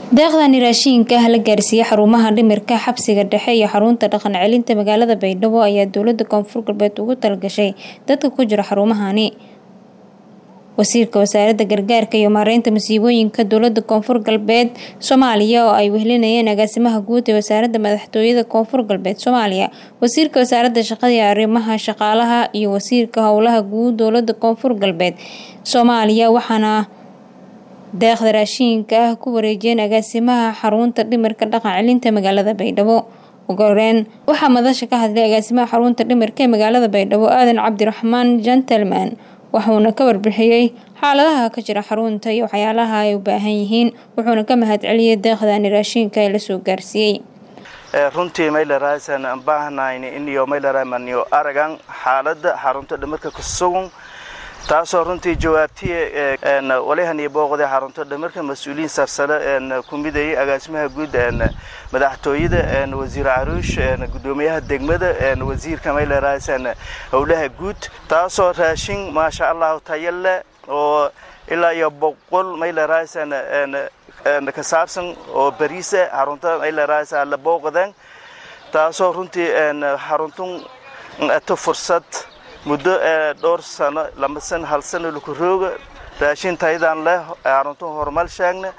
deeqdani raashiinka ah la gaarsiiyey xarumaha dhimirka xabsiga dhexe iyo xarunta dhaqan celinta magaalada baydhabo ayaa dowlada koonfur galbeed ugu talagashay dadka ku jira xarumahani wasiirka wasaaradda gargaarka iyo maareynta masiibooyinka dowlada koonfur galbeed soomaaliya oo ay wehlinayeen agaasimaha guud ee wasaaradda madaxtooyada koonfur galbeed soomaaliya wasiirka wasaaradda shaqada iyo arrimaha shaqaalaha iyo wasiirka howlaha guud dowlada koonfur galbeed soomaaliya waxaana deeqda raashiinka ah ku wareejiyeen agaasimaha xarunta dhimirka dhaqan celinta magaalada baydhabo ugu horeyn waxaa madasha ka hadlay agaasimaha xarunta dhimirka ee magaalada baydhabo aadan cabdiraxmaan gentleman wuxuuna ka warbixiyey xaaladaha ka jira xarunta iyo waxyaalaha ay u baahan yihiin wuxuuna ka mahad celiyey deeqdani raashiinka ee lasoo gaarsiiyey runtii maylaraasan aan baahnayn iniyo maylaramaniyo aragan xaalada xarunta dhimirka kusugun taasoo runtii jawaabtiya walihaniyo booqda xarunta dhimirka mas-uuliyiin sarsare ku midayay agaasimaha guud madaxtooyada wasiir caruush gudoomiyaha degmada wasiirka maylaraasan howlaha guud taasoo raashin maasha allahu tayo leh oo ilaa iyo boqol maylaraasan ka saabsan oo bariisa xarunta maylaraasan la booqdeen taasoo runtii xaruntun ato fursad muddo dhowr sano lama san hal sano laku rooga raashin tayadan leh xaruntun horumal sheegna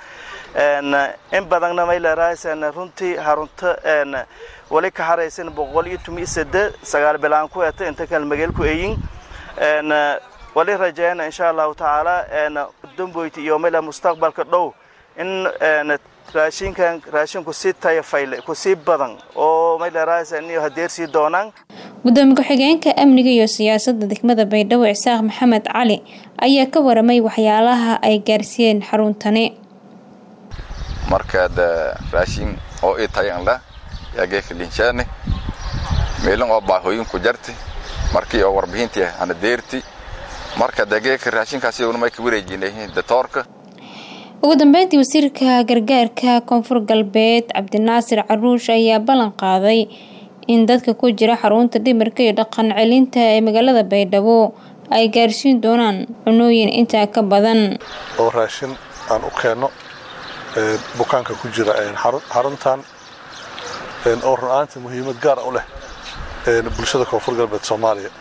in badanna maylaraasan runtii xarunta wali ka haraysan boqol iyo tumi sade sagaal bilaan ku eta inta kale magaalku eyin wali rajeyna insha allahu tacaala damboyti iyo mayla mustaqbalka dhow in raashinkan raashinku si tayo fayle kusii badan oo maylaraasan iyo hadeersii doonaan gudoomiye ku-xigeenka amniga iyo siyaasadda degmada baydhabo isaaq maxamed cali ayaa ka waramay waxyaalaha ay gaarsiiyeen xaruntani markaad raashin oo ii tayan lah yaageeka linshaane meelin oo baahooyinku jarti markii oo warbixintii ana deerti marka dageeka raashinkaasi unamay ka wareejinay datoorka ugu dambeyntii wasiirka gargaarka koonfur galbeed cabdinaasir caruush ayaa ballan qaaday in dadka ku jira xarunta dhimirka iyo dhaqan celinta ee magaalada baydhabo ay gaarsiin doonaan cunooyin intaa ka badan oo raashin aan u keenno bukaanka ku jira xaruntan oo run-aanta muhiimad gaara u leh bulshada koonfur galbeed soomaaliya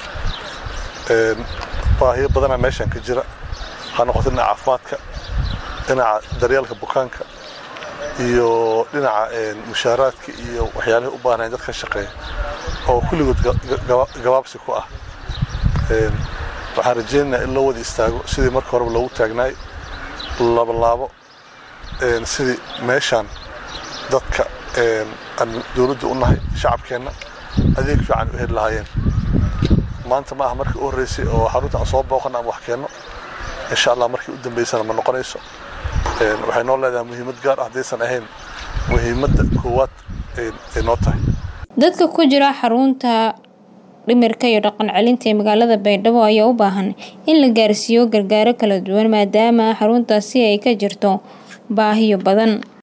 baahiyo badanaa meeshaan ka jira ha noqoto dhinaca caafimaadka dhinaca daryeelka bukaanka iyo dhinaca mushaaraadka iyo waxyaalahay u baahnayn dad ka shaqeeya oo kulligood gabaabsi ku ah waxaan rajaynaynaa in loo wada istaago sidii marka horeba loogu taagnaay labalaabo sidii meeshaan dadka aan dowladda u nahay shacabkeenna adeeg fiican u heli lahaayeen maanta ma aha markii u horreysay oo xarunta aan soo booqana ama wax keenno insha allah markii u dambaysana ma noqonayso waxay noo leedahay muhiimad gaar ah haddaysan ahayn muhiimadda koowaad ay noo tahay dadka ku jira xarunta dhimirka iyo dhaqan celinta ee magaalada baydhabo ayaa u baahan in la gaarsiiyo gargaaro kala duwan maadaama xaruntaasi ay ka jirto baahiyo badan